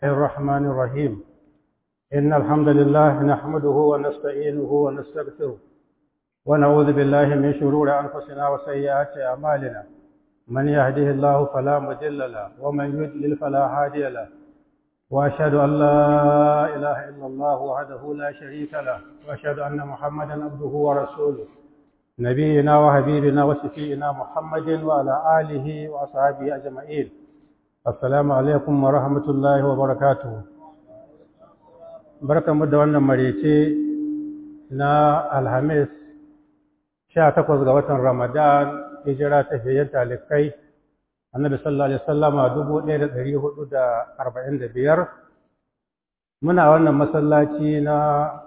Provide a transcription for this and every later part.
الرحمن الرحيم إن الحمد لله نحمده ونستعينه ونستغفره ونعوذ بالله من شرور أنفسنا وسيئات أعمالنا من يهده الله فلا مضل له ومن يضلل فلا هادي له وأشهد أن لا إله إلا الله وحده لا شريك له وأشهد أن محمدا عبده ورسوله نبينا وحبيبنا وشفينا محمد وعلى آله وأصحابه أجمعين Assalamu alaikum wa rahmatullahi wa barakatuhu. Barkanmu da wannan marece na Alhamis, sha takwas ga watan Ramadan, hijira ta fiye talikai, annabi sallallahu Alaihi wasallama dubu ɗaya da ɗari hudu da arba'in da biyar. Muna wannan masallaci na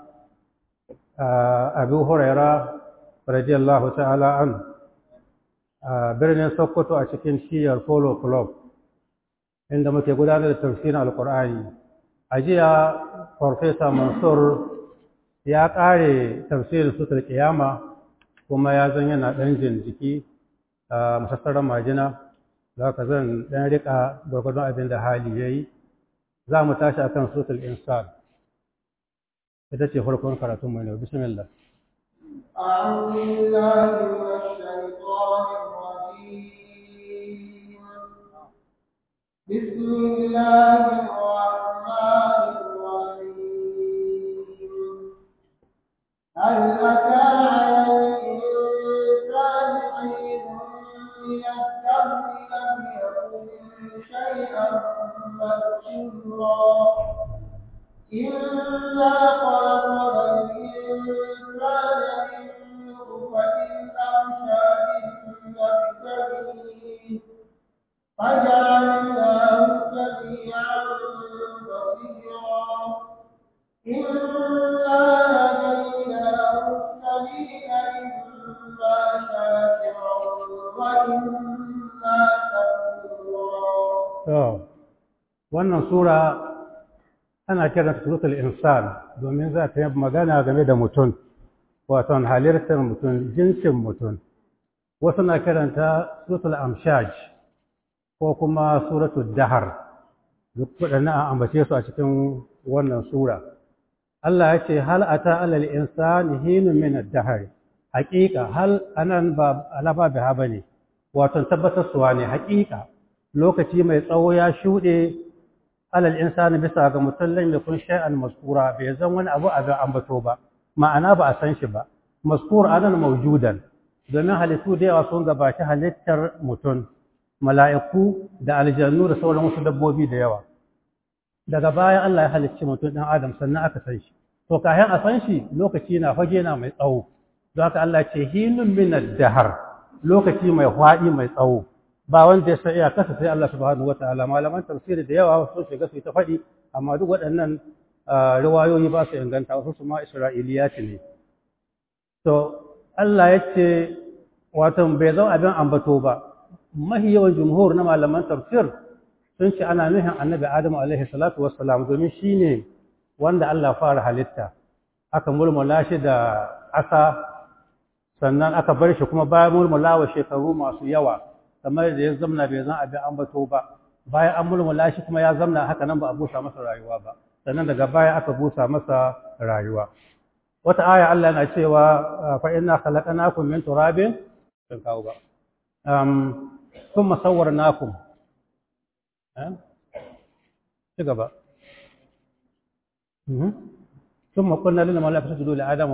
Abu Huraira, radiyallahu ta'ala an, a birnin Sokoto a cikin shiyar Polo Club. inda muke gudanar da tafsirin alkur'ani a jiya farfesa mansur ya ƙare tafsirin sutar kiyama kuma ya zan yana ɗan jin jiki a masassarar majina za ka zan ɗan riƙa gwargwadon abin da hali ya yi za mu tashi a kan sutar insan ita ce farkon karatun mai nau bismillah أعوذ بالله من الشيطان الرجيم بسم الله الرحمن الرحيم هل أتى على الإنسان حين من الدهر لم يكن شيئا مذكورا إنا خلقنا الإنسان من نطفة أمشاج نبتليه فجعلناه سميعا بصيرا إنا هديناه السبيل إما شاكرا وإما كفورا wannan sura ana kiranta suratul insan domin za ta yi magana game da mutum wato halittar mutum jinsin mutum wasu na kiranta suratul amshaj ko kuma suratul dahar duk waɗannan an ambace su a cikin wannan sura Allah ya ce hal ata alal insani hinun min ad-dahr haqiqa hal anan ba alaba biha bane wato tabbatar suwa ne haqiqa lokaci mai tsawo ya shuɗe alal insani bisa ga mutum lam yakun shay'an maskura bai zan wani abu a ga ambato ba ma'ana ba a san shi ba maskur anan mawjudan domin halittu da yawa sun gabaci halittar mutum mala'iku da aljannu da sauran wasu dabbobi da yawa daga baya Allah ya halicci mutum ɗan adam sannan aka san shi to kayan a san shi lokaci na fage na mai tsawo don haka Allah ce hinun min dahar lokaci mai hwaɗi mai tsawo ba wanda ya sai kasa sai Allah subhanahu wataala malaman tafsiri da yawa sun shiga su ta faɗi amma duk waɗannan riwayoyi ba su inganta wasu su ma isra'iliyati ne to Allah ya ce wato bai zama abin ambato ba mahi yawan jumhur na malaman tafsir sun ce ana nuhin annabi adamu alaihi salatu wassalam domin shi ne wanda Allah fara halitta aka mulmula shi da ƙasa sannan aka bar shi kuma bayan mulmula wa shekaru masu yawa kamar da ya zamna bai zan abin ambato ba bayan an mulmula shi kuma ya zamna haka nan ba a busa masa rayuwa ba sannan daga baya aka busa masa rayuwa wata aya Allah yana cewa fa inna khalaqnakum min turabin kan kawo ba ثم صورناكم تقبا ثم قلنا للملائكة اسجدوا لآدم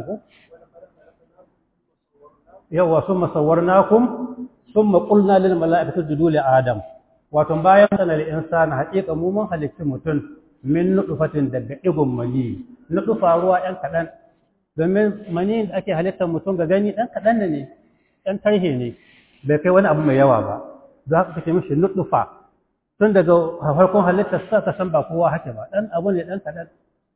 يوا ثم صورناكم ثم قلنا للملائكة اسجدوا لآدم wato bayan sana da insani haƙiƙa mu mun halicci mutum min nudufatin daga igun mani nudufa ruwa ɗan kaɗan domin mani da ake halittar mutum ga gani ɗan kaɗan ne ɗan tarhe ne bai kai wani abu mai yawa ba za ka kace mishi nutsufa tun daga farkon halittar sa ka san ba kowa hake ba dan abu ne dan kadan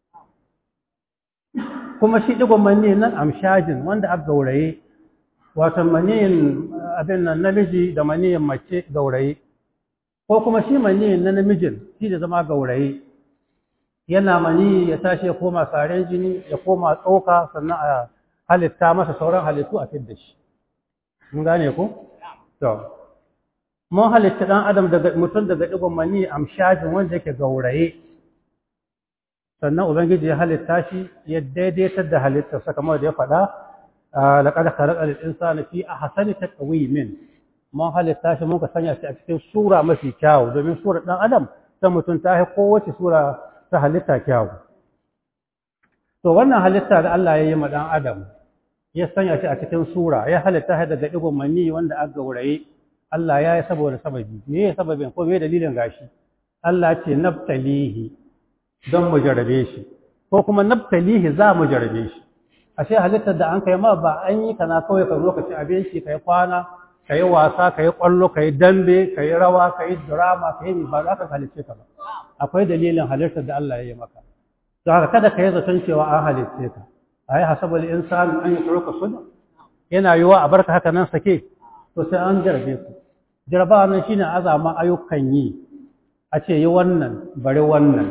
kuma shi digon mani nan amshajin wanda aka gauraye wato maniyin abin nan namiji da maniyin mace gauraye ko kuma shi maniyin na namijin shi da zama gauraye yana mani ya tashi ya koma saren jini ya koma tsoka sannan a halitta masa sauran halittu a fidda shi mun gane ku to mun halitta ɗan adam daga mutum daga ɗigon mani amshajin wanda yake gauraye sannan ubangiji ya halitta shi ya daidaitar da halittarsa kamar da ya faɗa laqad khalaqal insana fi ahsani taqwimin mun halitta shi muka sanya shi a cikin sura mafi kyawu domin sura dan adam ta mutum ta yi kowace sura ta halitta kyawu to wannan halitta da Allah ya yi ma dan adam ya sanya shi a cikin sura ya halitta shi daga digon mani wanda aka gauraye Allah ya yi saboda sababi me ya sababin ko me dalilin gashi Allah ce naftalihi don mu jarabe shi ko kuma naftalihi za mu jarabe shi ashe halittar da an kai ma ba an yi kana kawai ka lokacin abinci kai kwana kai wasa kai kwallo kai dambe kai rawa kai drama kai ba za ka halice ka ba akwai dalilin halittar da Allah ya yi maka to haka kada ka yi zaton cewa an halice ka ayi hasabul insan an yutruka suda yana yiwa a barka haka nan sake to sai an jarabe ku jarabawa nan shine azama ayyukan yi a ce yi wannan bari wannan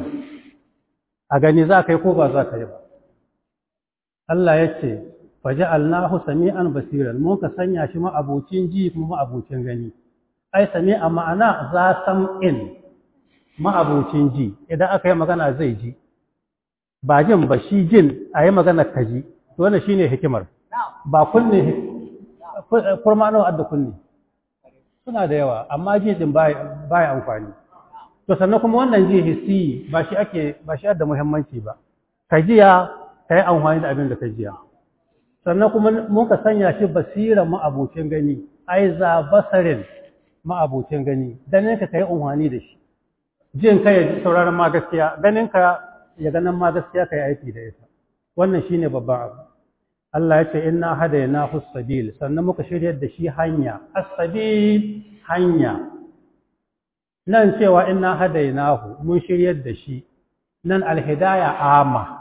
a gani za ka yi ko ba za ka yi ba Allah ya ce faji alnahu sami'an basiran mun ka sanya shi ma'abucin ji kuma ma'abucin gani ai sami'a ma'ana za sam'in ma'abucin ji idan aka yi magana zai ji ba jin ba shi jin a yi magana ka ji to wannan shine hikimar ba kunne kurma nawa adda kunne suna da yawa amma ji din baya amfani to sannan kuma wannan ji hissi ba shi ake ba shi da muhimmanci ba ka jiya ka yi amfani da abin da ka jiya sannan kuma mun ka sanya shi basiran ma'abucin gani ai za basarin ma'abucin gani ganin ka yi amfani da shi jin ka ya sauraron ma gaskiya ganin ka ya ganin ma gaskiya ka yi aiki da ita wannan shine babban abu Allah ya ce inna hadayna sabil sannan muka shiryar da shi hanya as-sabil hanya nan cewa inna hadaynahu mun shiryar da shi nan alhidaya ama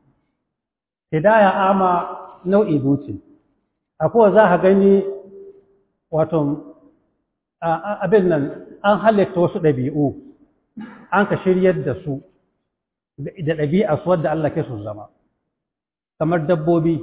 hidaya ama nau'i duci akwai za ka gani wato abin nan an halitta wasu ɗabi'u an ka shiryar da su da ɗabi'a su wadda Allah ke su zama kamar dabbobi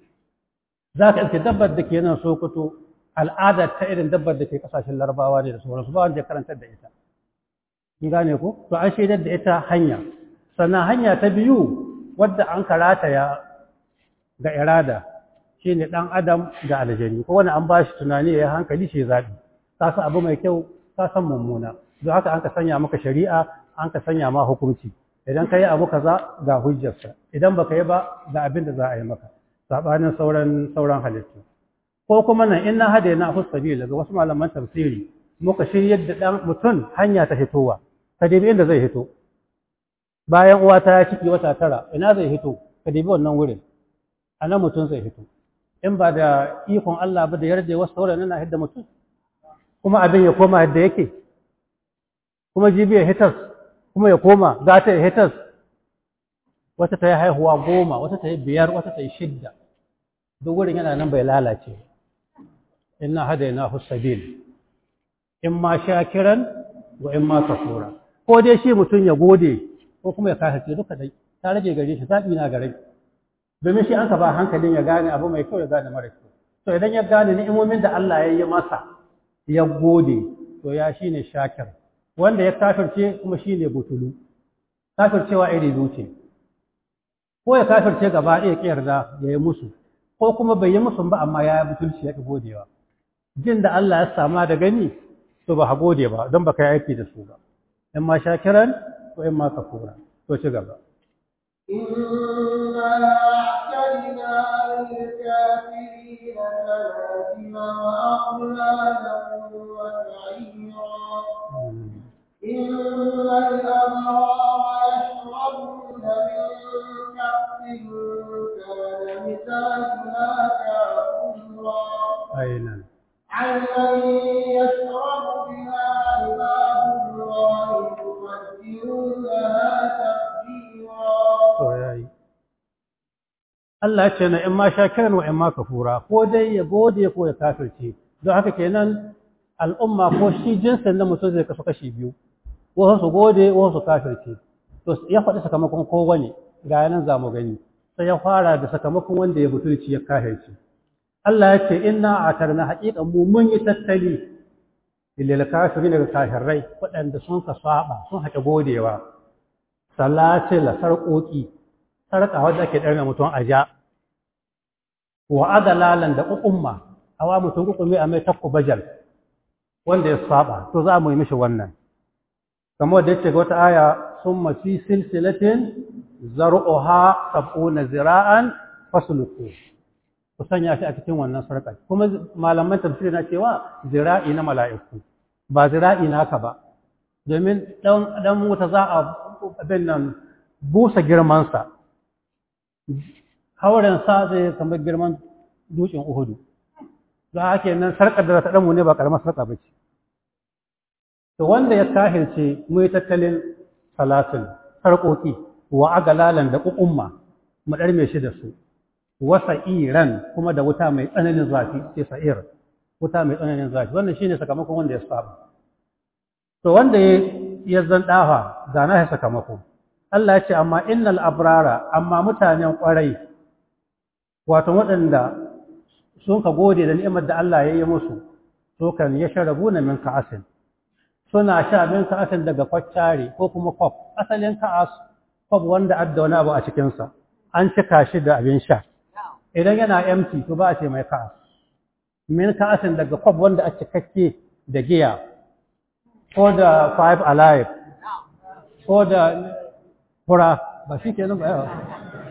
za ka iske dabbar da ke nan sokoto al'ada ta irin dabbar da ke kasashen larabawa ne da sauransu ba wanda ya karantar da ita in gane ku to an shaidar da ita hanya sannan hanya ta biyu wadda an karata ya ga irada shine dan adam da aljani ko wani an ba shi tunani ya hankali shi zaɓi ka san abu mai kyau ka san mummuna don haka an ka sanya maka shari'a an ka sanya ma hukunci idan ka yi abu kaza ga hujjarsa idan baka yi ba ga abin da za a yi maka sabanin sauran sauran halittu ko kuma nan inna hadaina hu sabila ga wasu malaman tafsiri muka shiryar da dan mutum hanya ta fitowa ka dibi inda zai hito bayan uwa ta ciki wata tara ina zai hito ka dibi wannan wurin anan mutum zai hito in ba da ikon Allah ba da yarda wasu sauran na hidda mutum kuma abin ya koma yadda yake kuma jibi ya hitas kuma ya koma gata ya hitas wata ta yi haihuwa goma wata ta yi biyar wata ta yi shidda duk wurin yana nan bai lalace inna hadaina sabil in ma shakiran wa in ma kafura ko dai shi mutum ya gode ko kuma ya kafirce duka dai ta rage gare shi zaɓi na gare domin shi an ka ba hankalin ya gane abu mai kyau ya gane mara kyau to idan ya gane ni'imomin da Allah ya yi masa ya gode to ya shine shakir wanda ya kafirce kuma shine butulu kafircewa iri biyu ce ko ya kafirce gaba ɗaya ƙi yarda ya yi musu ko kuma bai yi musu ba amma ya yi butulci ya ƙi godewa jin da Allah ya sama da gani to ba ha gode ba don ba ka yi aiki da su ba in ma shakiran ko in ma kafura to ci gaba إنا أعتدنا للكافرين سلاسل وأغلالا وسعيرا إن الأبرار يشربون من كأس كان مزاجها كافورا أين عينا يشرب بها عباد الله يفجرونها تفجيرا to yayi Allah ya ce na in ma shakiran wa in ma kafura ko dai ya gode ko ya kafirce don haka kenan al'umma ko shi jinsin na mutum zai kasu kashi biyu wasu su gode wasu su kafirce to ya faɗi sakamakon kowane ga yanan za mu gani sai ya fara da sakamakon wanda ya butulci ya kafirce Allah ya ce inna atarna haqiqan mu mun yi tattali lil kafirin daga kafirai waɗanda sun ka saba sun haƙe godewa salatila sarƙoƙi sarƙa wadda ake ɗarme mutum a ja wa adalalan da ƙuƙumma awa mutum ƙuƙumi a mai takku bajal wanda ya saba to za mu yi mishi wannan kamar da yake ga wata aya sun mafi silsilatin zar'uha sab'una zira'an fasluku ku sanya shi a cikin wannan sarƙar kuma malaman tafsiri na cewa zira'i na mala'iku ba zira'i naka ba domin dan wuta za a abin nan busa girmansa haurensa zai kamar girman dutsen uhudu za a ke nan sarƙar da ta ɗanmu ne ba ƙaramar sarƙa ba ce to wanda ya kahirce mu yi tattalin salatin sarƙoƙi wa agalalan da ƙuƙumma mu ɗarme shi da su wasa iran kuma da wuta mai tsananin zafi sai sa'ir wuta mai tsananin zafi wannan shine sakamakon wanda ya saba to wanda ya zan ɗafa ga na sakamako Allah ya ce amma innal abrara amma mutanen ƙwarai wato waɗanda sun ka gode da ni'imar da Allah ya yi musu to kan ya sharabu na min ka'asin suna sha min ka'asin daga kwaccare ko kuma kwaf asalin ka'as kwaf wanda adda wani abu a cikinsa an cika shi da abin sha idan yana empty to ba a ce mai ka'as min ka'asin daga kwaf wanda a cikakke da giya ko da five alive ko da fura ba shi ke nan ba yawa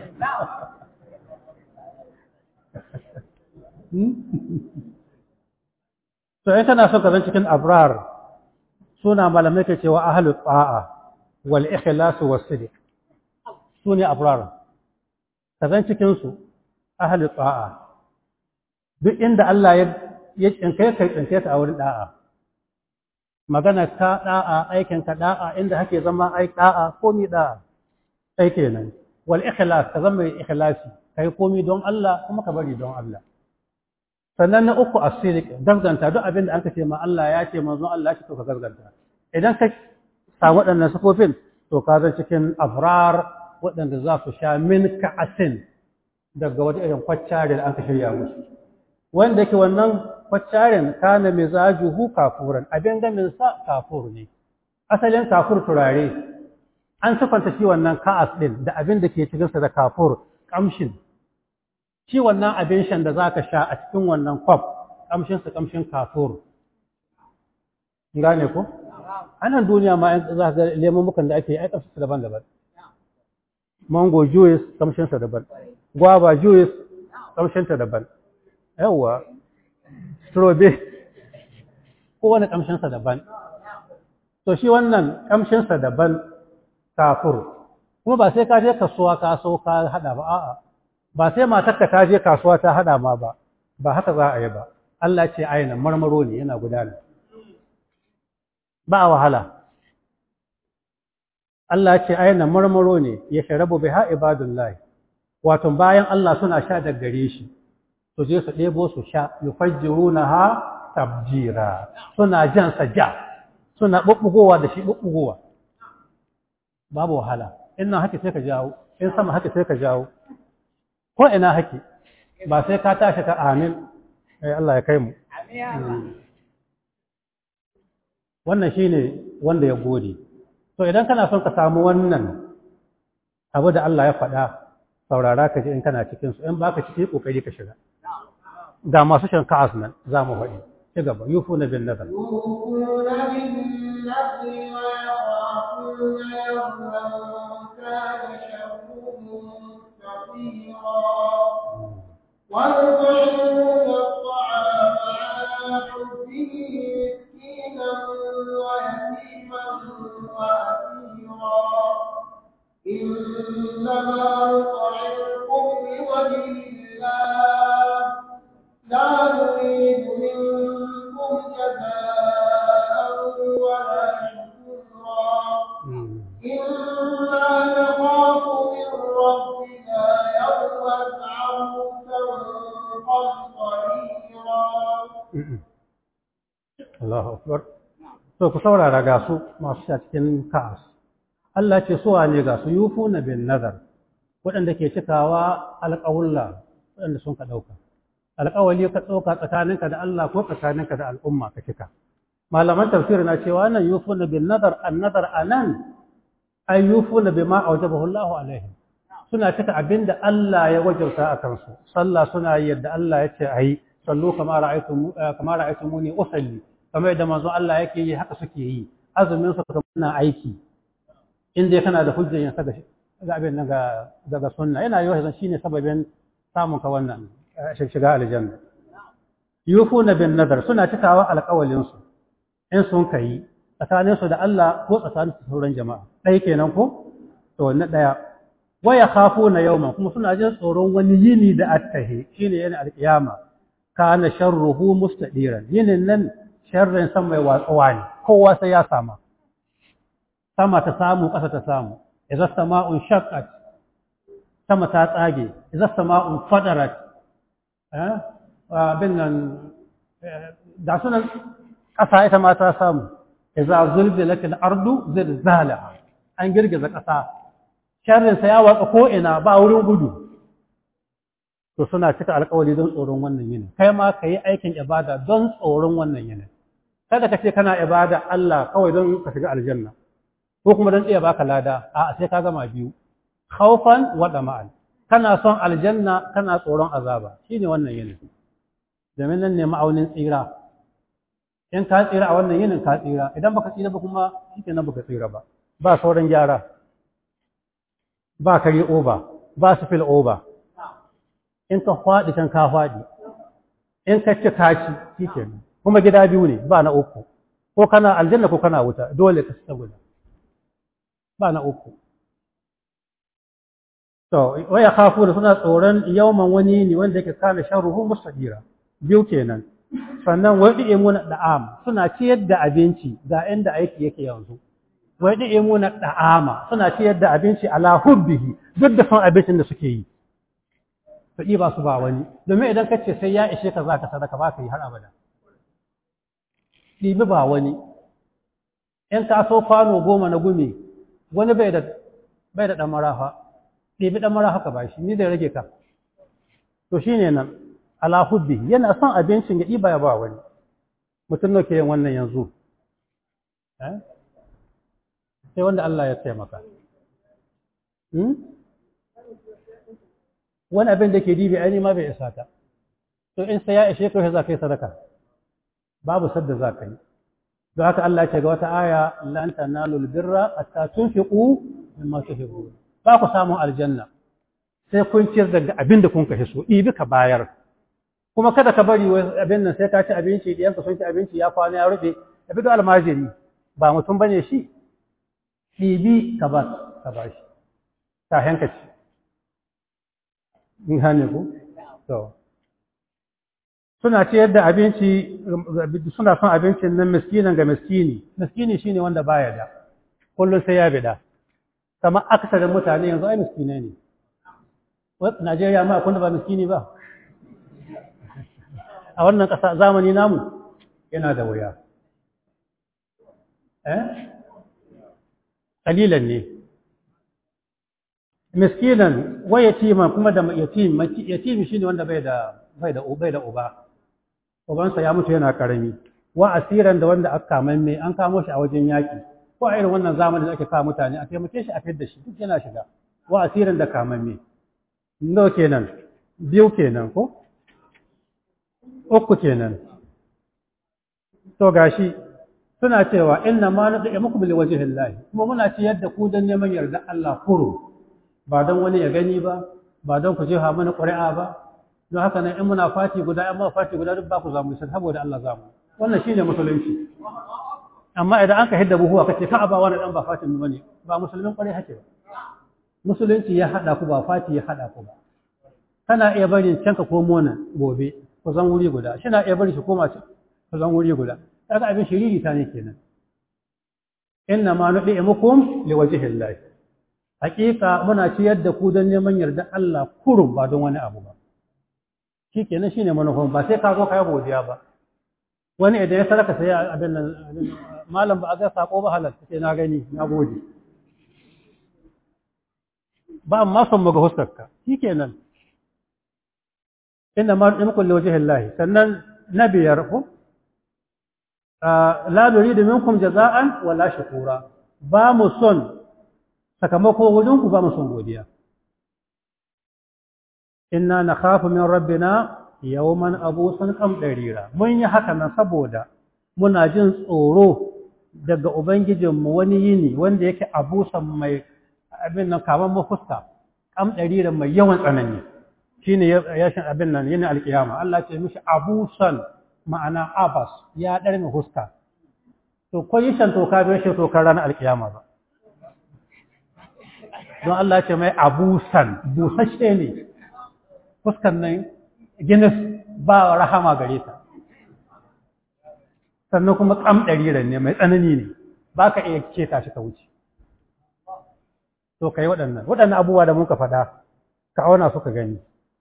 to in kana so ka zan cikin abrar suna malamai ke cewa ahlu ta'a wal ikhlas was sidq su ne abrar ka zan cikin su ahlu ta'a duk inda Allah ya ya tsinkai kai tsinkai ta a wurin da'a magana ka da'a aikin ka da'a inda hake zama ai da'a komi da'a sai kenan wal ikhlas ka zama mai ikhlasi kai komi don Allah kuma ka bari don Allah sannan na uku asirik gaskanta duk abin da aka ce ma Allah ya ce manzon Allah ya ce to ka gaskanta idan ka samu waɗannan sifofin to ka zan cikin afrar waɗanda za su sha min ka'asin daga wata irin kwaccare da aka shirya musu wanda yake wannan kwaccaren kana mizajuhu kafuran abin gamin sa kafur ne asalin kafur turare an sifanta shi wannan ka'as din da abin da ke cikin sa da kafur kamshin shi wannan abin shan da zaka sha a cikin wannan kwaf kamshin sa kamshin kafur gane ko anan duniya ma za ka ga lemukan da ake yi ai kamshin sa daban-daban mango juice kamshin sa daban guava juice kamshin ta daban yawwa strawberry kowane kamshinsa daban to shi wannan kamshinsa daban kafur kuma ba sai ka je kasuwa ka so ka hada ba a'a ba sai matarka ta je kasuwa ta hada ma ba ba haka za a yi ba Allah ce aina marmaro ne yana gudana ba wahala Allah ce aina marmaro ne ya sharabu biha ibadullahi wato bayan Allah suna sha da gare shi su je su ɗebo su sha yufajjirunaha tabjira suna jan sa ja suna bubbugowa da shi bubbugowa babu wahala in nan haka sai ka jawo in sama haka sai ka jawo ko ina haki ba sai ka tashi ka amin ai Allah ya kai mu wannan shine wanda ya gode to idan kana son ka samu wannan abu da Allah ya faɗa saurara ka ji in kana cikin su in baka ciki kokari ka shiga ga masu shan ka'as nan za mu faɗi ci gaba yufu na bin nazar ويطعمون الطعام على حبه مسكينا ويتيما وأسيرا إنما نطعمكم لوجه الله لا نريد منكم جزاء ولا شكورا إنا نخاف من ربنا يوما عبوسا قمطريرا Allahu akbar to ku saurara ga su masu sha cikin ka'as Allah ce suwa ne ga su yufuna bin nazar waɗanda ke cikawa alƙawulla waɗanda sun ka ɗauka alƙawali ka ɗauka tsakaninka da Allah ko tsakaninka da al'umma ka cika malaman tafsir na cewa nan yufuna bin nazar an nazar anan ayyufuna bima awjabahu Allahu alaihim suna cika abinda Allah ya wajauta a kansu sallah suna yi yadda Allah ya ce ayi sallu kama ra'aytum kama ra'aytumuni usalli kamar yadda manzon Allah yake yi haka suke yi azumin su kuma aiki in dai kana da hujjar yin saka ga abin nan ga daga sunna yana yi wasan shine sababin samun ka wannan shiga aljanna yufuna bin nadar suna cikawa alƙawalin su in sun kai tsakanin su da Allah ko tsakanin su sauran jama'a dai kenan ko to na daya waya khafuna yawman kuma suna jin tsoron wani yini da attahi shine yana alƙiyama kana sharruhu mustadiran yinin nan sharrin san mai watsuwa ne kowa sai ya sama sama ta samu ƙasa ta samu idza sama'un shaqqat sama ta tsage idza sama'un fadarat eh abin nan da sunan ƙasa ita ma ta samu idza zulzilat al-ardu zilzalaha an girgiza ƙasa sharrin sa ya watsa ko ina ba wurin gudu to suna cika alƙawari don tsoron wannan yinin kai ma ka yi aikin ibada don tsoron wannan yinin kada ka ce kana ibada Allah kawai don ka shiga aljanna ko kuma don iya baka lada a sai ka gama biyu khawfan wa dama'an kana son aljanna kana tsoron azaba shine wannan yinin domin nan ne ma'aunin tsira in ka tsira a wannan yinin ka tsira idan baka tsira ba kuma shikenan baka tsira ba ba sauran gyara ba kare oba ba sifil oba in ka faɗi can ka faɗi in ka ci kaci shikenan kuma gida biyu ne ba na uku ko kana aljanna ko kana wuta dole ka tsaya guda ba na uku to waya khafu da suna tsoron yawman wani ne wanda yake kana sharruhu mustadira biyu kenan sannan wai da mu na da'am suna ciyar da abinci ga inda aiki yake yanzu wai da mu na da'ama suna ciyar da abinci ala hubbihi duk da son abincin da suke yi to ba su ba wani domin idan ka ce sai ya ishe ka za ka sadaka ba ka yi har abada ɗibi ba wani in ka so kwano goma na gumi wani bai da bai da ɗan marafa ɗibi ɗan marafa ka bashi ni da rage ka to shi ne nan ala hubbi yana son abincin ya ɗiba ya ba wani mutum ne ke yin wannan yanzu sai wanda Allah ya taimaka wani abin da ke dibi aini ma bai isa ta to in sai ya ishe ka za ka yi sadaka babu sadda za ka yi don haka Allah ya ce ga wata aya lan tanalul birra hatta tunfiqu mimma tuhibbun ba ku samu aljanna sai kun ciyar daga abin da kun kashe so ibi ka bayar kuma kada ka bari abin nan sai ka ci abinci diyan ka sun ci abinci ya kwana ya rufe ya fito almajiri ba mutum bane shi ɗibi ka ba ka ba shi ta hanka ci in hane ku to suna ciyar da abinci suna son abincin nan miskinan ga miskini miskini shine wanda baya da kullum sai ya bida kamar aksarin mutane yanzu ai miskinai ne Najeriya ma akwai ba miskini ba a wannan ƙasa zamani namu yana da wuya eh kalilan ne miskinan wa yatiman kuma da yatim yatim shine wanda bai da bai da bai da uba ubansa ya mutu yana karami wa asiran da wanda aka kama mai an kamo shi a wajen yaki ko a irin wannan zamanin da ake kawo mutane a taimake shi a fidda shi duk yana shiga wa asiran da kaman mai no kenan biyu kenan ko uku kenan to gashi suna cewa inna ma na da'i muku bil wajhillahi kuma muna ci yadda ku dan neman yarda Allah kuro ba don wani ya gani ba ba don ku jefa mana ƙuri'a ba don haka nan in muna fati guda in ma fati guda duk ba ku zamu sai saboda Allah zamu wannan shine musulunci amma idan an ka hidda buhuwa kace ka ba wani dan ba fatin mu bane ba musulmin ƙwarai hake ba musulunci ya hada ku ba fati ya hada ku ba kana iya barin can ka komo nan gobe ku zan wuri guda shi na iya bari shi koma ku zan wuri guda kaga abin shiriri ta ne kenan inna ma nudi'imukum liwajhillahi hakika muna ciyar da ku don neman yarda Allah kurum ba don wani abu ba shi kenan shine manufan ba sai ka zo kai godiya ba wani idan ya saraka sai abin nan malam ba a ga sako ba halal sai na gani na gode ba amma son mu ga huskarka shi kenan inna ma nudi'imukum liwajhillahi sannan na biyar ku la nuridu minkum jaza'an wala shukura ba mu son sakamako wurin ku ba mu son godiya inna nakhafu min rabbina yawman abusan qamdarira mun yi haka nan saboda muna jin tsoro daga ubangijinmu wani yini wanda yake abusan mai abin nan kamar mafuska qamdarira mai yawan tsanani shine yashin abin nan yini alkiyama Allah ce mishi abusan ma'ana abas ya dar mai huska to ko yi shan toka bai shi tokar ranar alkiyama ba don Allah ce mai abusan busashe ne fuskan nan ginis ba rahama gare ta sannan kuma kam ɗariran ne mai tsanani ne ba ka iya keta shi ka wuce to ka yi waɗannan waɗannan abubuwa da muka faɗa ka auna suka gani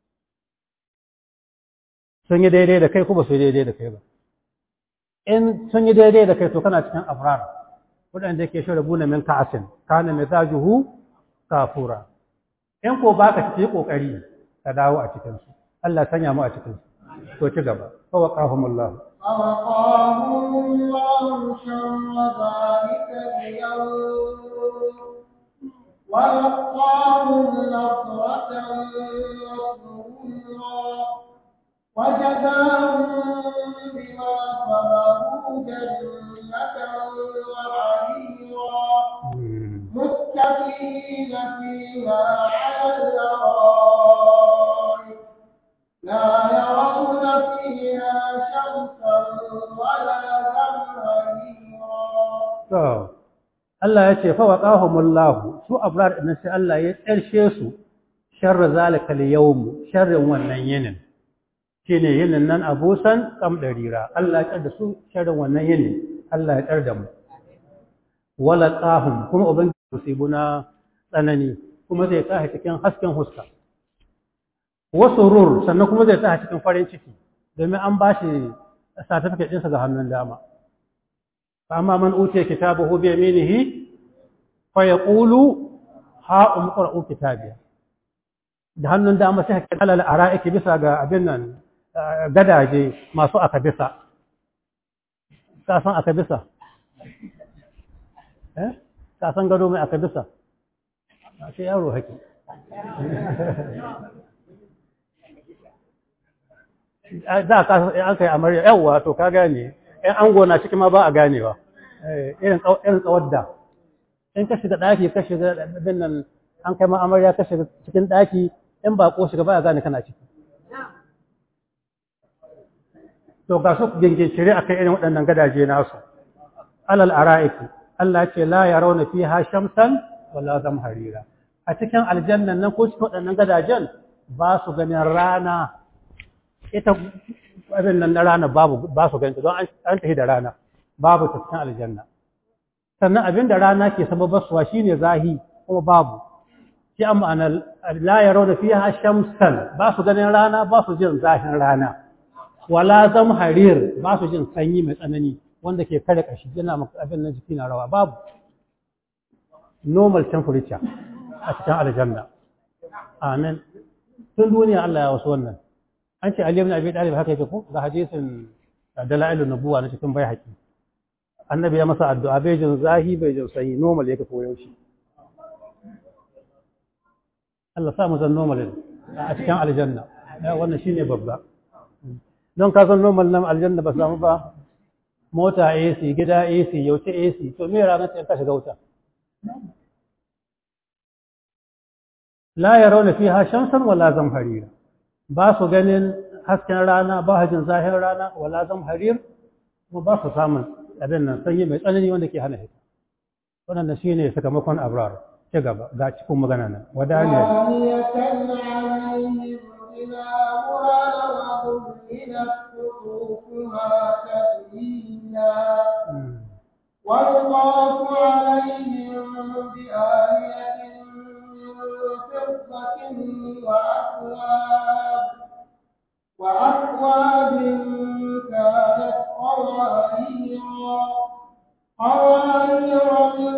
sun yi daidai da kai ko ba su yi daidai da kai ba in sun yi daidai da kai to kana cikin abrar waɗanda ke shi rabu na min ka'asin kana mai zajuhu kafura in ko baka ci kokari ka dawo a cikin su Allah sanya mu a cikin su to ci gaba fa waqahumullah فوقاهم الله شر ذلك اليوم ولقاهم نصرة وسرورا وجزاهم بما صبروا جنة وحريرا متكئين فيها على الأرائك لا يرون فيها شمسا ولا زمهريرا to Allah ya ce fa waqahumullah su abrar din sai Allah ya tsarshe su sharra zalika al-yawm sharrin wannan yinin shine yinin nan abusan kam darira Allah ya da su sharrin wannan yinin Allah ya tsar da mu wala qahum kuma ubangiji musibuna tsanani kuma zai tashi cikin hasken huska wasurur sannan kuma zai tashi cikin farin ciki domin an bashi certificate ɗinsa ga hannun dama فأما من أوتي كتابه بيمينه فيقول ها أمقرأ كتابي da hannun dama sai ka alal ara'iki bisa ga abin nan gadaje masu aka bisa ka san aka bisa eh ka san gado mai aka bisa sai yaro haki da ka an kai amarya yawa to ka gane ‘yan ango na cikin ma ba a ganewa, irin tsawar da. In ka shiga ɗaki, ka shiga abin nan an kai ma'amarya ka shiga cikin ɗaki, in ba ko shiga ba a gane kana ciki. To ga su gingincire a kai irin waɗannan gadaje nasu. Alal ara'iki, Allah ce la ya rauna fi ha shamsan wala zam harira. A cikin aljannan nan ko cikin waɗannan gadajen ba su ganin rana ita abin nan na rana babu ba su ganta don an tafi da rana babu ta cikin aljanna sannan abin da rana ke sababarsuwa shine zahi kuma babu shi an ma'ana la yarawna fiha shamsan ba su ganin rana ba su jin zahin rana wala zam harir ba su jin sanyi mai tsanani wanda ke kare kashi yana maka abin nan jiki na rawa babu normal temperature a cikin aljanna amin tun duniya Allah ya wasu wannan an ce Ali ibn Abi Talib haka yake ko ga hadisin dalailun nubuwa na cikin baihaqi annabi ya masa addu'a bai jin zahi bai jin sanyi normal yake ko yaushe Allah sa mu zan normal a cikin aljanna wannan shine babba don ka san normal nan aljanna ba samu ba mota AC gida AC yauce AC to me ranar ta ka shiga wuta la yarawna fiha shamsan wala zamharira ba su ganin hasken rana ba hajin zahir rana wala zam harir kuma ba su samun abin nan sanyi mai tsanani wanda ke hana hita wannan shine sakamakon abrar ci gaba ga cikin magana nan wadaniya ويطاف عليهم بآلية من فضة وأكواب وأكواب كانت قواريرا قوارير من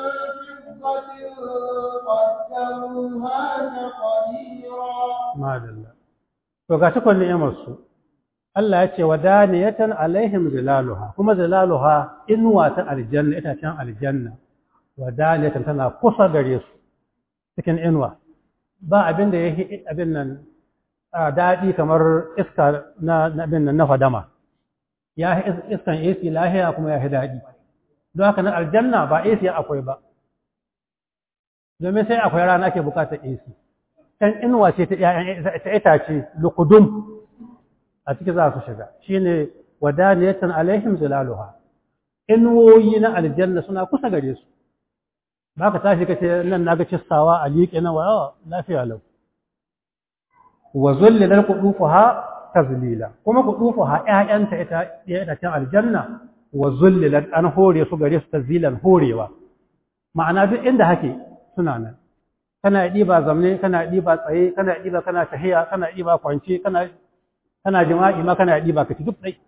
فضة قدروها تقديرا ما دلله to ga cikon ni'imar su Allah ya ce wa daniyatan alaihim zilaluha kuma zilaluha inuwa ta aljanna ita can aljanna wadaniyatan tana kusa gare su cikin inuwa ba abin da yake abin nan a daɗi kamar iska na abin nan na fadama ya iskan AC lahiya kuma ya daɗi don haka na aljanna ba AC akwai ba domin sai akwai rana ke bukatar AC kan inuwa ce ta itace lukudum a ciki za su shiga shine wadaniyatan alaihim zilaluha inuwoyi na aljanna suna kusa gare su ba ka tashi kace nan naga cistawa a liƙe na wa lafiya lau wa zullilal qudufuha tazlila kuma qudufuha ƴaƴanta ita ita ta aljanna wa zullilat an hore su gare su tazlilan horewa ma'ana duk inda hake suna nan kana ɗiba zamne kana ɗiba tsaye kana ɗiba kana tahiya kana ɗiba kwance kana kana jima'i ma kana ɗiba kaci duk ɗai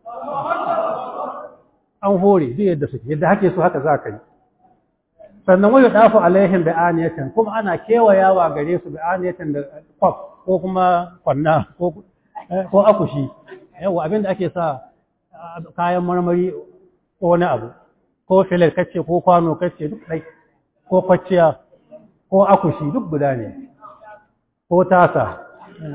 an hore duk yadda suke yadda hake su haka za ka yi sannan wayo dafu alaihim bi aniyatin kuma ana kewayawa gare su bi aniyatin da kwaf ko kuma kwanna ko ko akushi yawa abinda ake sa kayan marmari ko wani abu ko filet kace ko kwano kace duk dai ko kwacciya ko akushi duk guda ne ko tasa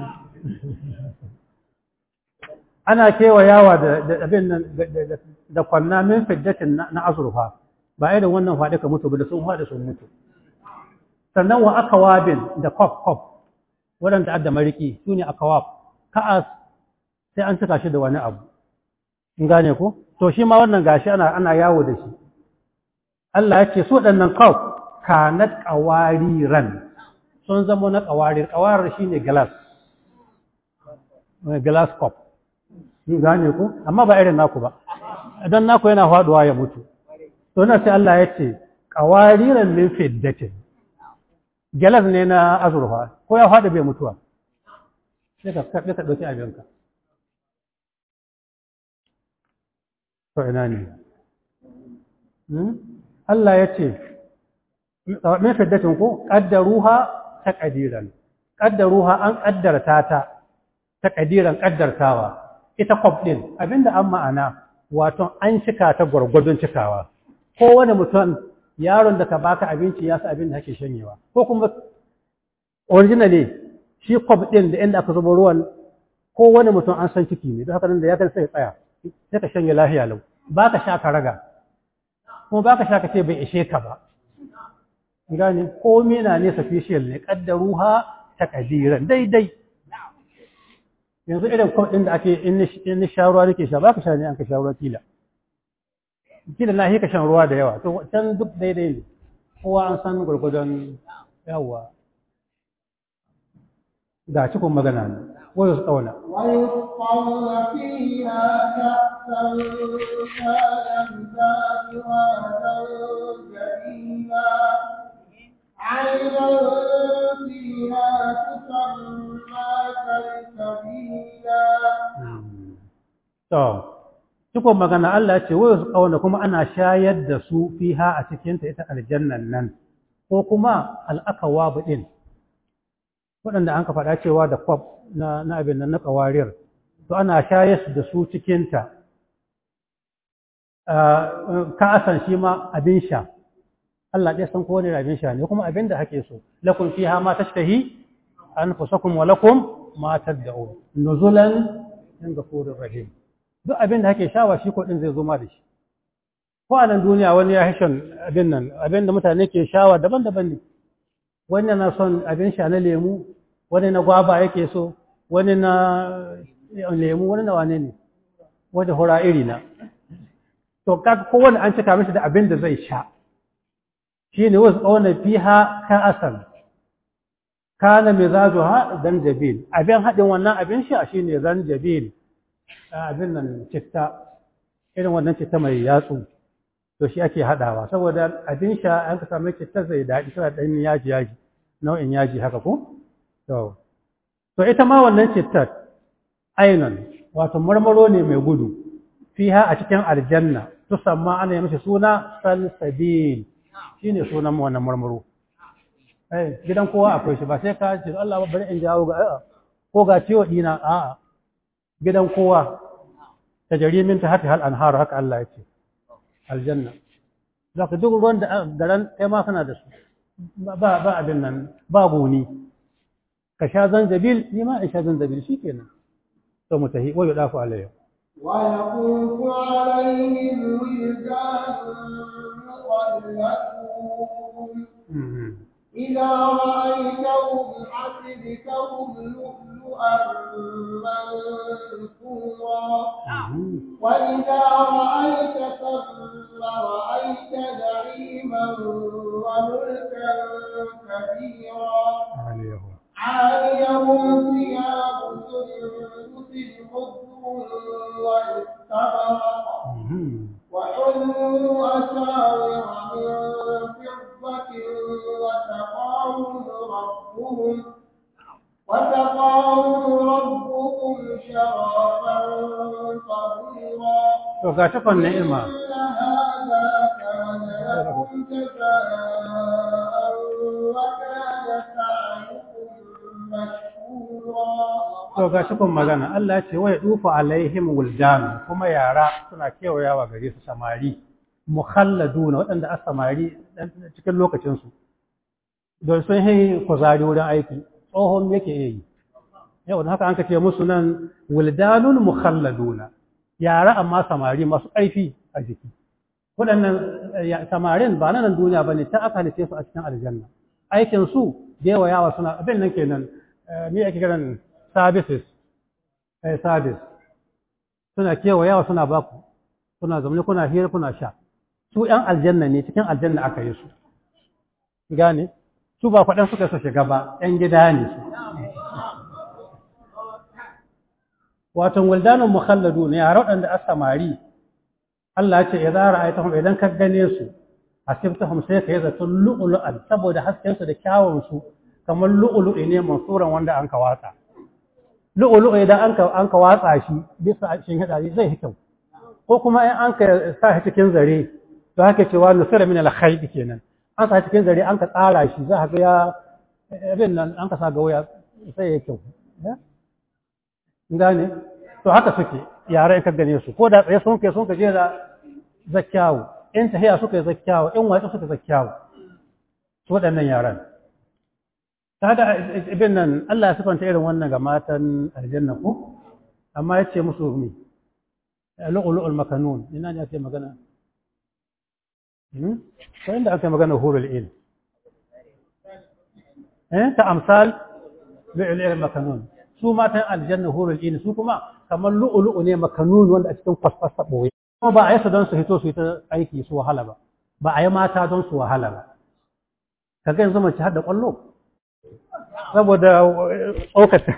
ana kewayawa da abin nan da kwanna min fiddatin na azurfa ba irin wannan faɗi ka mutu ba da sun faɗi sun mutu sannan wa akawabin da kwaf kwaf waɗanda adda mariki su ne akawab ka'as sai an cika shi da wani abu in gane ko to shi ma wannan gashi ana ana yawo da shi Allah ya ce su waɗannan kwaf kanat qawariran sun zama na qawarir qawarir shine glass glass cup in gane ko amma ba irin naku ba idan naku yana faduwa ya mutu to na sai Allah ya ce qawariran min fiddatin galas ne na azurfa ko ya faɗi bai mutuwa sai ka kaɗe ka ɗauki abinka to ina ne Allah ya ce min fiddatin ko ƙaddaruha ta ƙadiran ƙaddaruha an ƙaddarta ta ta ƙadiran ƙaddartawa ita kwaf ɗin abinda an ma'ana wato an cika ta gwargwadon cikawa kowane mutum yaron da ka baka abinci ya sa abin da ake shanyewa ko kuma originally shi kwab din da inda aka zuba ruwan kowane mutum an san ciki ne don haka nan da ya kan sai tsaya sai ka shanye lafiya lau ba ka sha ka raga kuma ba ka sha ka ce bai ishe ka ba gane ko mina ne sufficient ne kaddaruha ta kadiran daidai yanzu irin kwab din da ake in ni sha ruwa nake sha ba ka sha ne an ka sha ruwa kila kila na ka shan ruwa da yawa to can duk daidai ne kowa an san gwargwadon yawa ga cikin magana ne wayo su tsauna ويسقون فيها كأسا كان مزاجها زنجبيلا عينا فيها تسمى سلسبيلا to cikon magana Allah ya ce wayo su tsauna kuma ana shayar da su fiha a cikinta ita aljannan nan ko kuma al'akawa ɗin waɗanda an ka faɗa cewa da kwab na na abin nan na ƙawarir to ana shayar da su cikinta ka'asan shi ma abin sha Allah ɗaya san kowane abin sha ne kuma abin da hake so lakum fiha ma tashtahi anfusakum wa lakum ma tad'un nuzulan min ghafurir rahim duk abin da hake shawa shi ko din zai zo ma da shi ko a nan duniya wani ya hishan abin nan abin da mutane ke shawa daban-daban ne wani na son abin sha na lemu wani na gwaba yake so wani na lemu wani na wane ne wanda hura iri na to kaga kowane an cika mishi da abin da zai sha shi ne wasu ƙaunar fiha ka asal kana mai zazo ha zanjabil abin haɗin wannan abin sha shi ne zanjabil abin nan citta irin wannan citta mai yatsu to shi ake haɗawa saboda abin sha an ka sami citta zai daɗi tana ɗan yaji yaji nau'in yaji haka ko to to ita ma wannan cittar ainon wato marmaro ne mai gudu fiha a cikin aljanna tusamma ana yi mishi suna salsabil shine sunan wannan marmaro eh gidan kowa akwai shi ba sai ka ce Allah bari in jawo ga a'a ko ga ciwo dina a'a gidan kowa tajrimin ta hati hal anhar haka Allah ya ce aljanna za ka duk ruwan da garan kai ma kana da su ba ba abin nan ba goni ka sha zanjabil ni ma in sha zanjabil shikenan to mu tahi wa yudafu alayhi ويطوف عليهم ولدان مخلدون إذا رأيتهم حسبتهم لؤلؤا منثورا وإذا رأيت ثم رأيت نعيما وملكا كبيرا عاليهم ثياب سندس خضر واستبرق وحلوا أساور من فضة وسقاهم ربهم وسقاهم ربهم شرابا طهورا to ga takon ni'ima إن هذا كان لكم جزاء وكان سعيكم مشكورا to ga takon magana Allah ya ce wa yadufu alaihim wildan kuma yara suna kewayawa gare su samari mukhalladuna waɗanda a samari cikin lokacin su don sun yi kuzari wurin aiki tsohon yake yi yau da haka an ka ce musu nan wildanun mukhalladuna yara amma samari masu ƙarfi a jiki waɗannan samarin ba na nan duniya ba ne ta aka halice su a cikin aljanna aikin su yawa yawa suna abin nan kenan me ake kiran services eh service suna kewa yawa suna baku suna zaune kuna hira kuna sha su ƴan aljanna ne cikin aljanna aka yi su gane su ba faɗan suka so shiga ba ƴan gida ne su wato waldanun mukhalladu ne yara waɗanda a samari Allah ya ce ya zara ayatahum idan ka gane su asibtahum sai ka yi zaton lu'ulu'an saboda hasken su da kyawun su kamar lu'ulu'i ne mansuran wanda an ka watsa lu'ulu'u idan an ka an ka watsa shi bisa shin hada zai yi kyau ko kuma in an ka sa shi cikin zare to haka cewa nusira min al-khayb kenan an sa cikin zare an ka tsara shi za ka ga ya abin nan an ka sa ga waya sai ya kyau gane to haka suke yare ka gane su ko da tsaye sun kai sun ka je da zakkawo in tahiya suka yi zakkawo in watsa suka zakkawo su waɗannan yaran kaga ibn nan Allah ya sifanta irin wannan ga matan aljanna ko amma ya ce musu mi lu'lu'ul makanun ina ne ake magana ko inda ake magana hurul il eh ta amsal lu'lu'ul makanun su matan aljanna hurul in su kuma kamar lu'lu'u ne makanun wanda a cikin kwasfasa boye kuma ba a yi su don su hito su yi ta aiki su wahala ba ba a yi mata don su wahala ba kaga yanzu mace har da kwallo saboda tsokata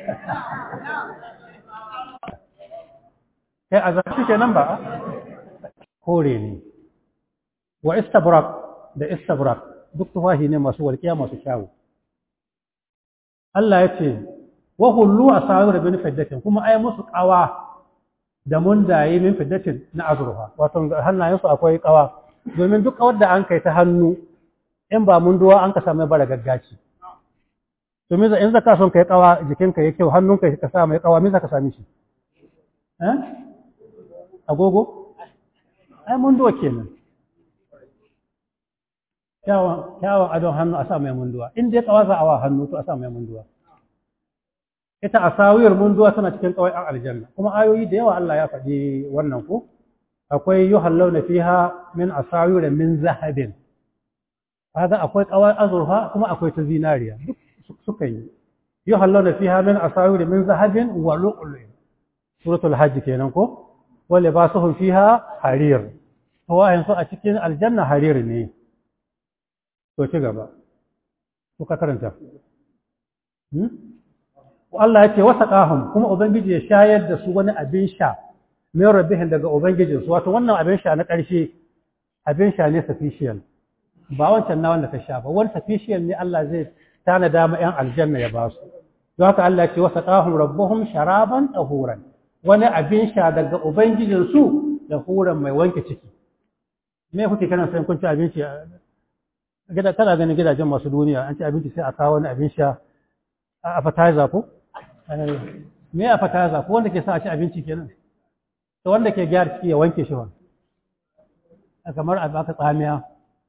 kai a zafi kenan ba kore ne wa istabrak da istabrak duk tufahi ne masu walƙiya masu kyawu Allah ya ce wa hullu asawir bin fiddatin kuma ai musu kawa da mundaye min fiddatin na azurfa wato hannayen su akwai kawa domin duk kawar da an kai ta hannu in ba munduwa an ka samu bara gaggaci domin in zaka son kai kawa jikinka ya kyau hannunka ka sa mai kawa me zaka sami shi eh agogo ai munduwa kenan kyawun kyawun adon hannu a sa mai munduwa in dai kawa za a wa hannu to a sa mai munduwa ita asawiyar munduwa tana cikin kawai an aljanna kuma ayoyi da yawa Allah ya faɗi wannan ko akwai yuhallawna fiha min asawir min zahabin kaga akwai kawai azurfa kuma akwai ta zinariya duk suka yi yuhallawna fiha min asawir min zahabin wa lu'lu suratul hajj kenan ko wa libasuhum fiha harir to wayan su a cikin aljanna harir ne to ci gaba ko ka karanta Allah ya ce wasa ƙahun kuma Ubangiji ya shayar da su wani abin sha mai rabihin daga Ubangijinsu wato wannan abin sha na ƙarshe abin sha ne sufficient ba wancan na wanda ka sha ba wani sufficient ne Allah zai tana dama ‘yan aljanna ya ba su don haka Allah ya ce wasa ƙahun rabbuhum sharaban ɗahuran wani abin sha daga Ubangijinsu da huran mai wanke ciki me kuke kana sayan kun ci abinci gida kana ganin gidajen masu duniya an ci abinci sai a kawo wani abin sha a appetizer ko me appetizer ko wanda ke sa a ci abinci kenan to wanda ke gyara ciki ya wanke shi wani kamar a baka tsamiya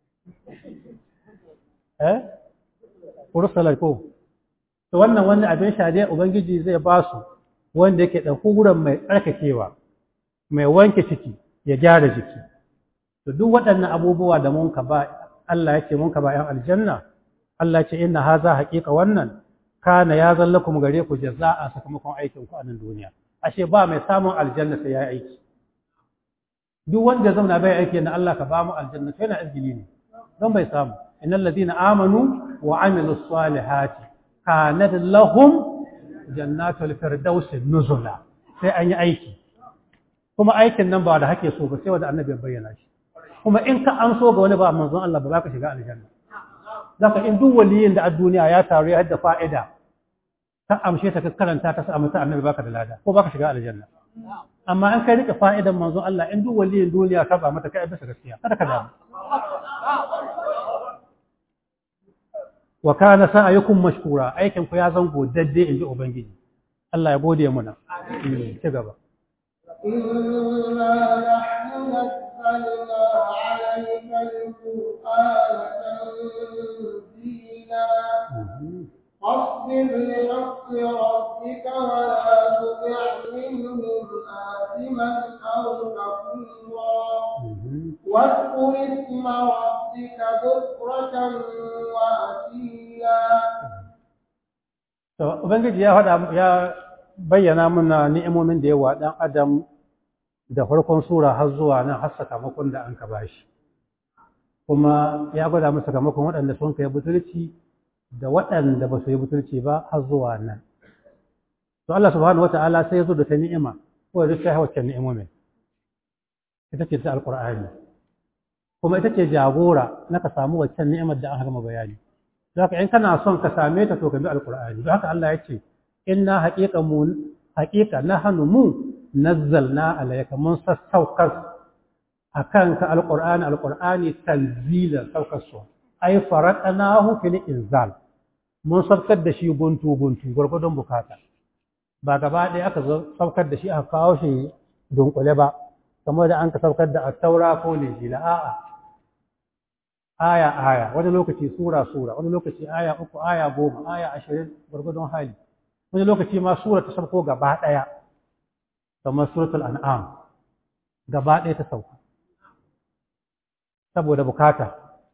eh ursalar ko to wannan wani abin sha dai ubangiji zai ba su wanda yake ɗauko wurin mai tsarkakewa mai wanke ciki ya gyara jiki to duk waɗannan abubuwa da mun ka ba Allah yake mun ka ba ‘yan aljanna Allah ce inna haza haƙiƙa wannan kana ya zallakum gare ku jaza'a sakamakon aikin ku a nan duniya ashe ba mai samun aljanna sai ya yi aiki duk wanda zauna bai aiki na Allah ka ba mu aljanna to yana izgili ne don bai samu innal ladina amanu wa amilus salihati kanat lahum jannatul firdaus nuzula sai an yi aiki kuma aikin nan ba da hake so ba sai wanda annabi ya bayyana shi kuma in ka an so ga wani ba manzon Allah ba za ka shiga aljanna zaka in duk waliyin da a duniya ya taru ya hadda fa'ida ka amshe ta ka karanta ta samu ta annabi baka da lada ko baka shiga aljanna amma in kai rike fa'idan manzon Allah in duk waliyin duniya ka ba mata kai bisa gaskiya kada ka damu wa kana sa'ayukum mashkura aikin ku ya zango dadde inji ubangiji Allah ya gode muna ci gaba إنا نحن نزلنا عليك القرآن تنزيلا فاصبر لحق ربك ولا تطع منهم آثما أو كفورا واذكر اسم ربك بكرة وأصيلا To, Ubangiji ya faɗa ya bayyana mana ni'imomin da yawa ɗan Adam da farkon sura har zuwa nan har sakamakon da an ka bashi. Kuma ya gwada masa sakamakon waɗanda sun kai butulci da waɗanda ba su yi butulci ba har zuwa nan. To Allah subhanahu wa ta'ala sai ya zo da ta ni'ima ko da ta wacce ni'imomin. Ita ce ta Alƙur'ani. Kuma ita ce jagora na ka samu waccan ni'imar da an gama bayani. Zaka in kana son ka same ta to ka bi Alƙur'ani. Don haka Allah ya ce inna haƙiƙa mu haƙiƙa nahnu mu nazzalna alayka mun sassaukar akan ka alqur'ani alqur'ani tanzilan saukar su ay faraqnahu fil inzal mun saukar da shi guntu guntu gurgudun bukata ba gaba ɗaya aka saukar da shi aka kawo shi dunkule ba kamar da an ka saukar da at-taura ko linjila a'a aya aya wani lokaci sura sura wani lokaci aya uku aya goma aya ashirin gurgudun hali wani lokaci ma sura ta sauko gaba ɗaya kamar suratul an'am gaba ɗaya ta sauka saboda bukata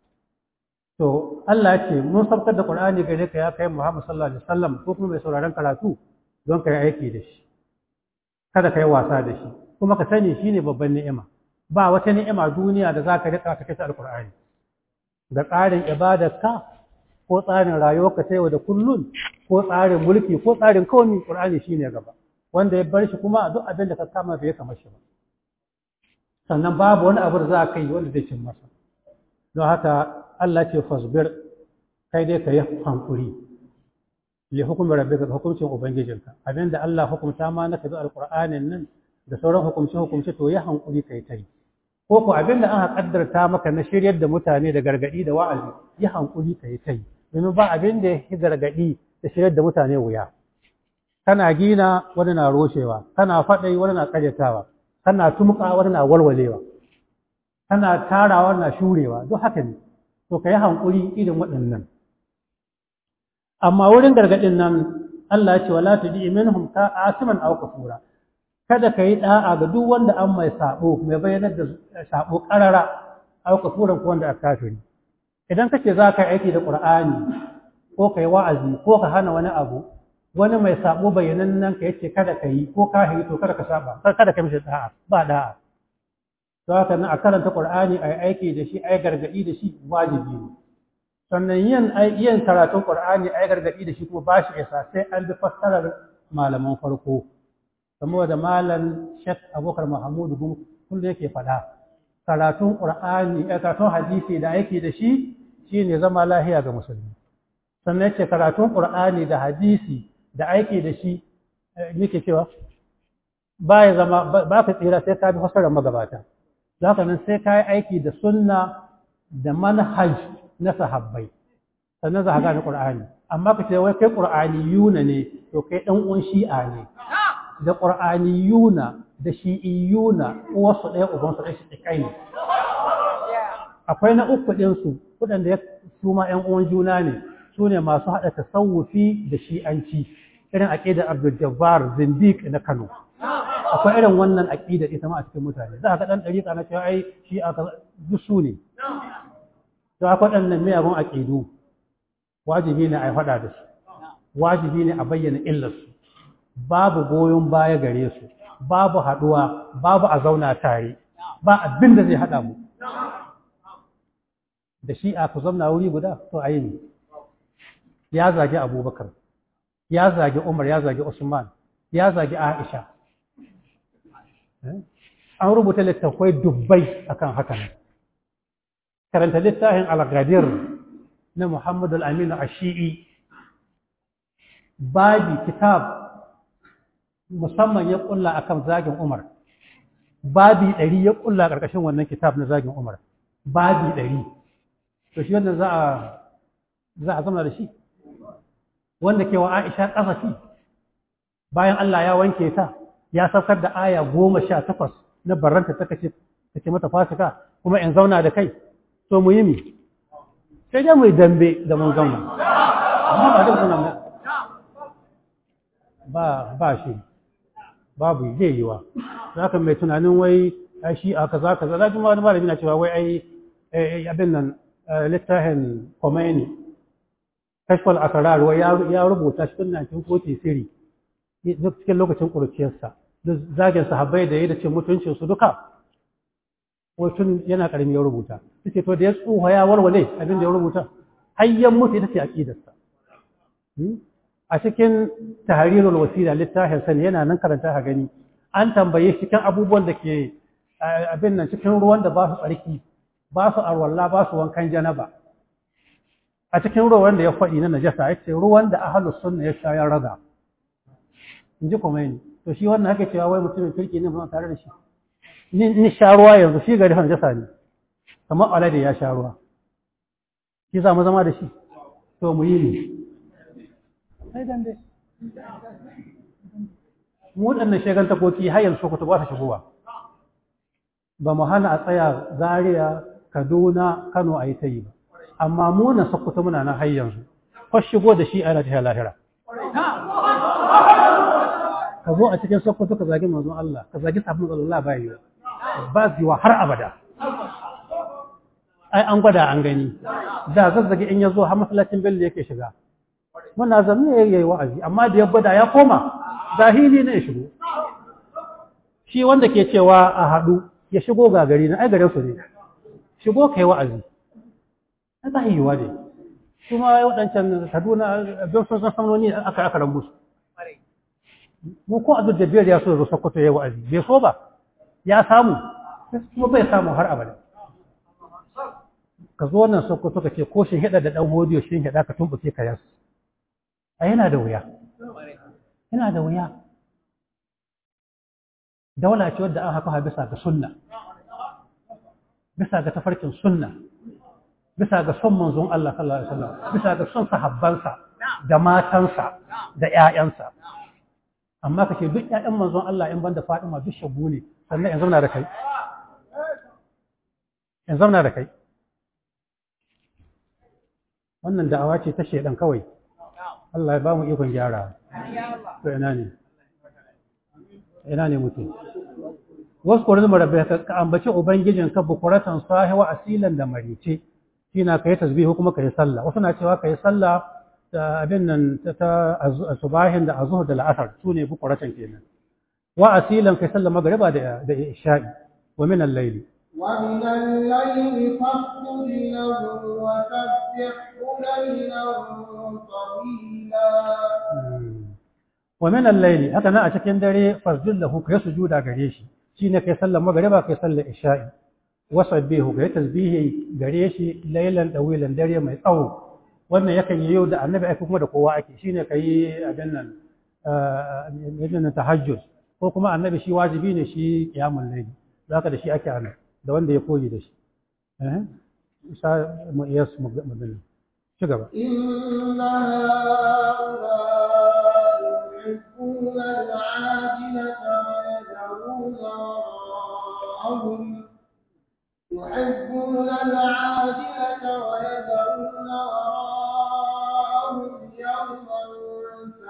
to Allah ya ce mun saukar da Qur'ani gare ka ya kai Muhammad sallallahu alaihi wasallam ko kuma mai sauraron karatu don ka yi aiki da shi kada ka yi wasa da shi kuma ka sani shine babban ni'ima ba wata ni'ima duniya da za ka rika ka kai ta alqur'ani da tsarin ibadarka ko tsarin rayuwarka ta yau da kullun ko tsarin mulki ko tsarin komi Qur'ani shine gaba wanda ya bar shi kuma duk abin da ka kama bai kamar shi ba sannan babu wani abu da za ka yi wanda zai cin masa don haka Allah ce fasbir kai dai ka yi hankuri li hukumin rabbika ga hukuncin ubangijinka abinda Allah hukumta ma na kabi alqur'anin nan da sauran hukumce hukumce to ya hankuri kai tai ko ko abinda aka kaddarta maka na shiryar da mutane da gargadi da wa'azi ya hankuri kai tai domin ba abin da ya gargadi da shiryar da mutane wuya kana gina wani na roshewa kana faɗai wani na ƙaryatawa kana tumka wani na walwalewa kana tarawa wani na shurewa duk haka ne to ka yi hankuri irin waɗannan amma wurin gargaɗin nan Allah ya ce wala tudi minhum ka asiman aw kafura kada ka yi da'a ga duk wanda an mai sabo mai bayyanar da sabo karara aw kafuran ko wanda aka kafiri idan kace za ka yi aiki da Qur'ani ko kai wa'azi ko ka hana wani abu wani mai sabo bayanan nan ka yace kada ka yi ko ka yi to kada ka saba kada ka mishi da'a ba da'a to haka nan a karanta Qur'ani ai aiki da shi ai gargadi da shi wajibi ne sannan yin yin karatun Qur'ani ai gargadi da shi kuma ba shi isa sai an bi fassarar malaman farko kamar da malam Sheikh Abubakar Mahmud Gum kullu yake faɗa karatun Qur'ani karatun hadisi da aiki da shi shine zama lahiya ga musulmi sannan yace karatun Qur'ani da hadisi da aiki da shi yake cewa ba ya zama ba ka tsira sai ka bi fasarar magabata za ka nan sai ka yi aiki da sunna da manhaj na sahabbai sannan za ka gane ƙur'ani amma ka ce wai kai ƙur'ani yuna ne to kai ɗan uwan shi'a ne da ƙur'ani yuna da shi'i yuna uwarsu ɗaya ubansu ɗaya shi kai ne akwai na uku ɗinsu waɗanda ya su ma ‘yan uwan juna ne su ne masu haɗa tasawufi da shi'anci irin aƙidar abdul jabbar zindiq na kano akwai irin wannan aƙidar ita ma a cikin mutane za ka ɗan ɗariƙa na cewa ai shi aka duk su ne to akwai ɗannan miyagun aƙidu wajibi ne a yi faɗa da su wajibi ne a bayyana illarsu babu goyon baya gare su babu haɗuwa babu a zauna tare ba abin da zai haɗa mu da shi a ku zauna wuri guda to a yi ne ya zagi abubakar ya zagi umar ya zagi usman ya zagi aisha an rubuta littattafai dubbai akan haka ne karanta littafin al-ghadir na muhammadu al-aminu ashii babi kitab musamman ya kulla akan zagin umar babi ɗari ya kulla ƙarƙashin wannan kitab na zagin umar babi ɗari to shi wanda za a za a zama da shi wanda ke wa aisha ƙasafi bayan Allah ya wanke ta ya saukar da aya goma sha takwas na barranta ta kace take mata fasika kuma in zauna da kai to mu yi mi sai dai mu yi dambe da mun zauna amma ba duk zauna ba ba shi babu zai yiwa za ka mai tunanin wai ai shi a kaza kaza za wani malami na cewa wai ai abin nan littafin Khomeini kashfal akarar wai ya rubuta shi tun 1943 duk cikin lokacin ƙuruciyarsa duk zagin sahabbai da ya da ce mutuncin su duka tun yana ƙarami ya rubuta suke to da ya tsuha ya warware abin da ya rubuta hayyan mutu ita ce aƙidarsa a cikin tahrirul wasila littafin sani yana nan karanta ha gani an tambaye cikin abubuwan da ke abin nan cikin ruwan da ba su tsarki ba su arwalla ba su wankan janaba a cikin ruwan da ya faɗi na najasa ya ce ruwan da ahalus sunna ya sha ya raga in ji Khomeini to shi wannan haka cewa wai mutumin kirki ne ba tare da shi ni sha ruwa yanzu shi gari han jasa ne kamar alade ya sha ruwa shi za mu zama da shi to mu yi ne sai dan dai mu waɗannan shegan takoki har yanzu sokoto ba ta shigowa ba mu hana a tsaya zaria kaduna kano a yi ta yi ba amma mu na sokoto muna nan har yanzu ko shigo da shi ana ta lahira ka zo a cikin sokoto ka zagi manzon Allah ka zagi sabon Allah ba yi ba ziwa har abada ai an gwada an gani da zazzage in ya zo har masallacin bello yake shiga muna zanne ya yi wa'azi amma da ya gwada ya koma zahiri ne ya shigo shi wanda ke cewa a haɗu ya shigo ga gari na ai garin su ne shigo kai wa'azi ai ba yiwa ne kuma waɗancan kaduna don sun san sanoni aka aka rambu su mu ko abdul jabbir ya so ya zo sokoto ya wa'azi bai so ba ya samu kuma bai samu har abada ka zo nan sokoto ka ce ko shin hida da dan hodiyo shin hida ka tumbuke ka yasu a yana da wuya yana da wuya daula ce wadda an haka bisa ga sunna bisa ga tafarkin sunna bisa ga son manzon Allah sallallahu alaihi wasallam bisa ga son sahabbansa da matansa da ƴaƴansa amma kace duk ƴaƴan manzon Allah in banda Fatima duk shagu ne sannan in zauna da kai in zauna da kai wannan da'awa ce ta shedan kawai Allah ya ba mu ikon gyara to ina ne ina ne mutum wasu kwarin marabba ka ambaci ubangijin ka bukuratan sahiwa asilan da marice shi na ka yi tasbihu kuma ka yi sallah wasu na cewa ka yi sallah da abin nan ta subahin da azuhur da la'asar su ne bukuratan kenan wa asilan ka yi sallah magariba da isha'i wa min al-layli ومن الليل فاسجد له وسبحه ليلا طويلا ومن الليل haka nan a cikin dare fasjud lahu kai sujuda gare shi shine kai sallar magriba kai sallar isha'i wasabbihu kai tasbihi gare shi laylan dawilan dare mai tsawo wannan yakan yi yau da annabi ake kuma da kowa ake shine kai abin nan eh tahajjud ko kuma annabi shi wajibi ne shi qiyamul layl zaka da shi ake annabi da wanda ya koyi da shi eh isa mu iya su magana ci gaba inna ha'ula'i yuhibbuna al-'ajilata wa yad'una wara'ahum yuhibbuna al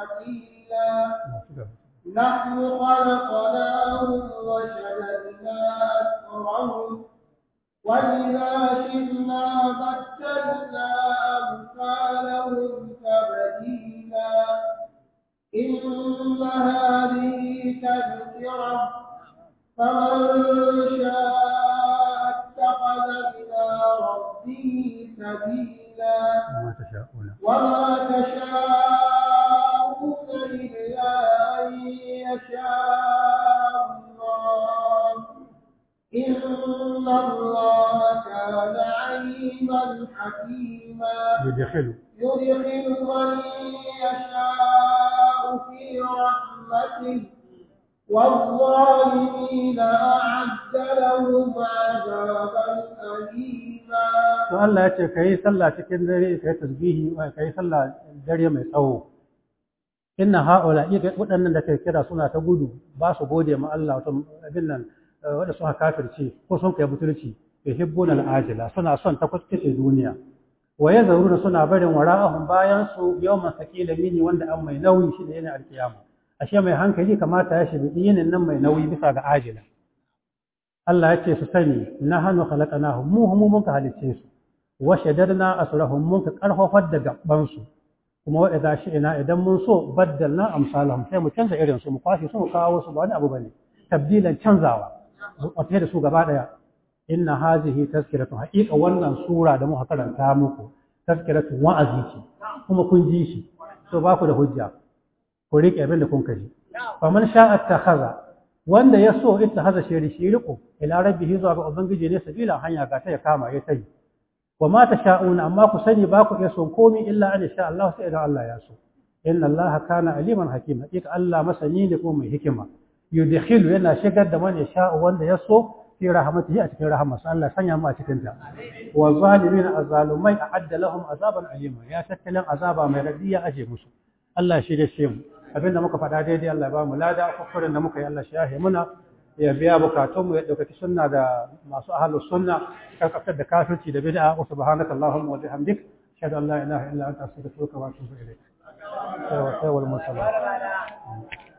حكيلا نحن خلقناهم وشددنا أسرهم وإذا شئنا بدلنا أمثالهم تبديلا إن هذه تذكرة فمن شاء اتخذ إلى ربه سبيلا وما تشاءون وما تشاءون إلا أن يشاء الله إن الله كان عليما حكيما يدخل يدخل من يشاء في رحمته والظالمين أعد لهم عذابا أليما to Allah ya ce kai sallah cikin dare kai tasbihi kai sallah dare mai tsawo inna haula waɗannan da kai kira suna ta gudu ba su gode ma Allah wato abin nan wanda suka kafirce ko sun kai butulci yuhibbuna al-ajila suna son ta kuskace duniya wa yazuruna suna barin wara'ahum bayan su yawman sakila mini wanda an mai nauyi shi ne yana alkiyama ashe mai hankali kamata ya shiga yinin nan mai nauyi bisa ga ajila Allah ya ce su sani na hannu khalaqnahum mu mu mun ka halicce su wa shaddadna asrahum mun ka karfafar da gaban su kuma wa idza shi'na idan mun so baddalna amsalahum sai mu canza irin su mu kwashi su mu kawo su ba wani abu bane tabdilan canzawa a da su gaba daya inna hazihi tazkiratu haqiqa wannan sura da muka karanta muku tazkiratu wa'azi ce kuma kun ji shi to ba ku da hujja ku rike abin da kun kaji faman sha'a takhadha wanda ya so ita haza shiri shi riko ila rabbihi zuwa ga ubangiji ne sabila hanya ga ta ya kama ya tai wa ma tasha'una amma ku sani ba ku iya son komai illa an sha Allah sai idan Allah ya so inna Allah kana aliman hakima hakika Allah masani ne kuma mai hikima yudkhilu yana shigar da man yasha wanda ya so fi rahmatihi a cikin rahmarsa Allah sanya mu a cikin ta wa zalimin azalumai a'adda lahum azaban alima ya tattalin azaba mai radiya aje musu Allah shi da shi mu abinda muka faɗa daidai Allah ya ba mu lada kokarin da muka yi Allah shi yahe muna ya biya bukatun mu ya ɗaukaki sunna da masu ahlus sunna karkafar da kafirci da bid'a wa subhanaka allahumma wa bihamdik ashhadu an la ilaha illa anta astaghfiruka wa atubu ilayk sai wal mursalin